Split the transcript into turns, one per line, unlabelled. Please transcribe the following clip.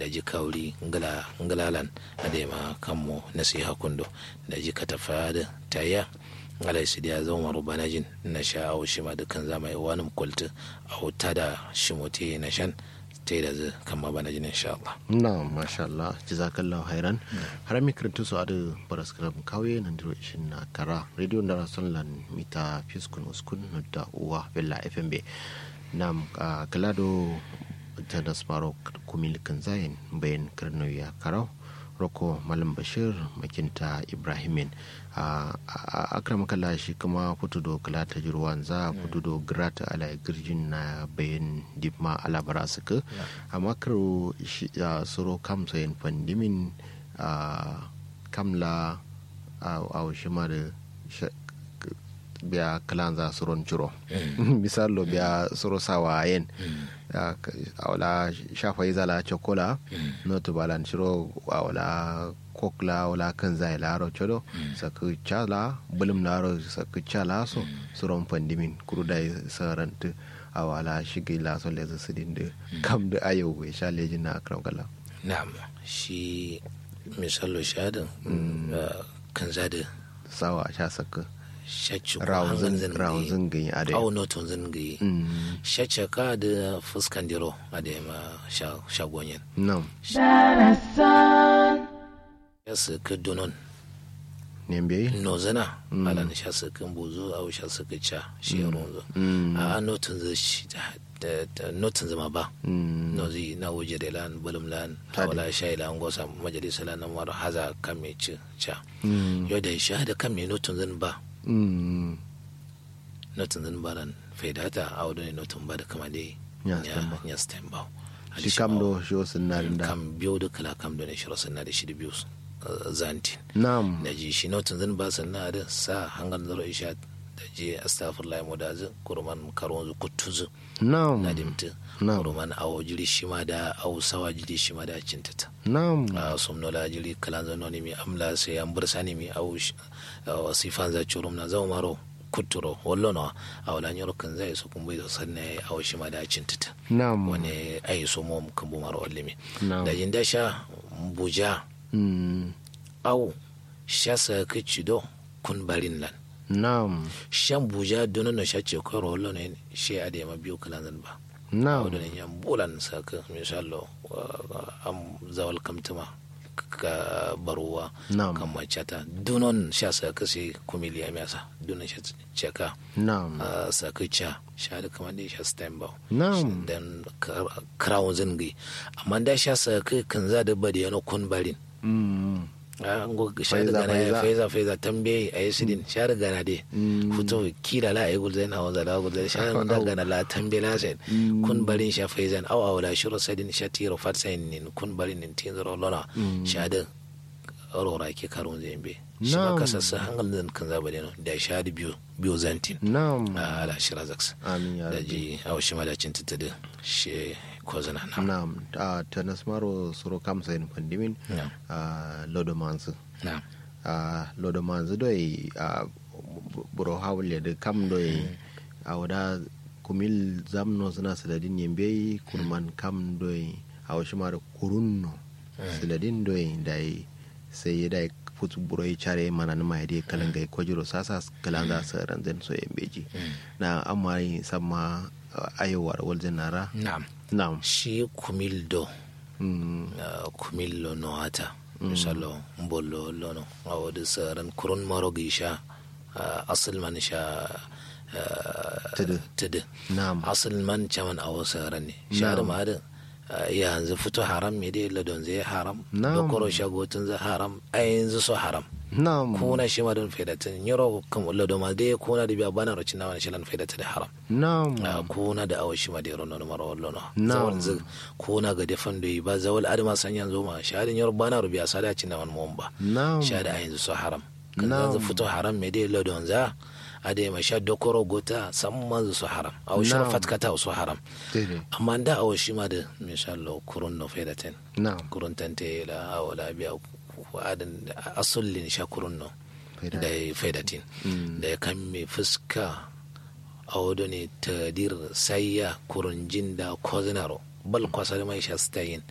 da ji kauri ngala ngalalan ade ma kammo nasiha kundo da ji katafa da tayya alai su da zo maru banajin na sha au shi ma dukkan zama yi wani kultu au ta da shi mutu na shan ta da zai kama banajin insha Allah.
na masha Allah jazakallahu hairan har mi kirtu su adu paraskram kawye nan diro ishin na kara radio da rason lan mita fiskun uskun da uwa bella fmb nam kalado ta da smaro kumil kan zayin bayan kirno ya karau roko malam bashir makinta ibrahimin a akram kala shi kuma fito do kala ta jirwan za fito do grata ala girjin na bayan dipma ala bara suka amma karo suro kam sayin fandimin kamla a shima da biya kalan za su ron ciro misalo biya suro sawa yen awla shafa yi zala chokola no to balan ciro awla kokla wala kan zai laro chodo saku chala bulum laro saku chala so suron pandimin kurudai sarant awala shigi la so leza sidin de kam da ayo we sha lejin na akram kala
na'am shi misalo shadin kan zada
sawa sha saka
shacci
rawun gani a da
au noton zungayi shacce ka da fuskan diro a da ma shagonyin
nam
ya su ka donon
nembe
no zana ala na sha su kan bozo au sha su ka ca shi ya ronzo a noton zai shi notin zama ba no zai na waje da lan bulum lan wala shay lan gosa majalisa lan mar haza kan me ci ca yo da shi da kan me notin zan ba notin zan ba lan faidata a wadda ne notin ba da kama dai ya stem ba
shi kam do shi wasu na da
kam biyo da kala kam do ne shi wasu na da shi da biyu zantin
nam
da ji shi notin zan ba sannan da sa hangar zaro isha da je astagfirullah mu da zu kurman karon zu kutuzu
nam
na dimta kurman awo jiri shi ma da awo sawa jiri shi ma da cintata
nam
a somnola jiri kalan zano ne mi amla sai an bursa ne mi awo sifan za churum na zama maro kuturo wallo no awla nyoro kan zai so kun bai so sanne awo shi ma da cintata
nam
wani ai so mo kan bu maro wallimi
Na'am.
da jinda sha buja
Mm.
awo shasa kichido kun barin lan
nam
shan buja dono no shace ko rolo ne she ade ma biyo kalan zan ba
nam
wadda ne yan bulan saka misalo am zawal kamtuma ka baruwa
Na'am.
kan macata dunon sha saka sai kumiliya miyasa dunon sha ceka
nam
saka ca sha da kamar da sha stem ba
Na'am.
dan crown zingi amma da sha saka kan za da bada yana kun barin
Mm.
an go sha da
Faiza,
gana ya
faiza.
faiza faiza tambaye a yi sidin sha da gana de fito kila la a yi gulzai na wanzar la gulzai sha da gana la tambaye la sai kun barin sha faizan au au la shiro sadin sha tiro fat sai nin kun barin nin tin zaro lona sha da aurora ke karun zai be shi ma
Na'am.
kasassa hangal zan kan zaba da da sha da biyu biyu zantin
nam
a ala shira zaks
amin ya
da
rabbi
ji au shi ma da cin da shi ko zana na
nam a ta nasmaro suro kam sayin pandimin
Na'am.
a lodo mansu
na
a lodo mansu doi a buro hawle da kam doi a wada kumil zamno suna siladin yembe kurman kam doi a wasu mara kurunno siladin doi dai sai ya dai futu buro ya care mana na mai dai kalan gai kwajiro sasa kalan za su ranzan so yembeji na amma yi sama ayowar waljin nara
na'am
na'am
shi kumildo
Mm.
uh, kumillo no hata misalo mbollo lono awodi saran kurun maro gisha uh, asil man sha uh,
Tudu.
tudu
Na'am.
asil man chaman awo saran ne sha da ma da uh, yanzu fito haram me dai ladon zai haram
Na'am.
da koro shagotun zai haram a yanzu so haram
Na'am.
kuna shi ma don faidatin yaro kam ladon ma dai kuna da biya bana rocin na wani shilan faidata da haram
Na'am.
a kuna da awashi ma da yaro nono mara wallo no
Na'am.
zawal zig kuna ga defan da ba zawal adama san yanzu ma shahadin yaro bana rubiya sada ci na wani mun ba
Na'am.
shahada a yanzu so haram kan
Na'am.
yanzu fito haram me dai ladon za a da ma sha dokoro gota san manzu so haram a washi
Na'am.
fatkata so haram
Dede.
amma da awashi ma da insha Allah kurun no faidatin
Na'am.
kurun tante la awala biya adan asullin sha kurun no
Faida.
da ya faidatin da ya kan mai fuska a wado ne tadir sayya kurunjin da kozinaro bal kwasar mai sha stayin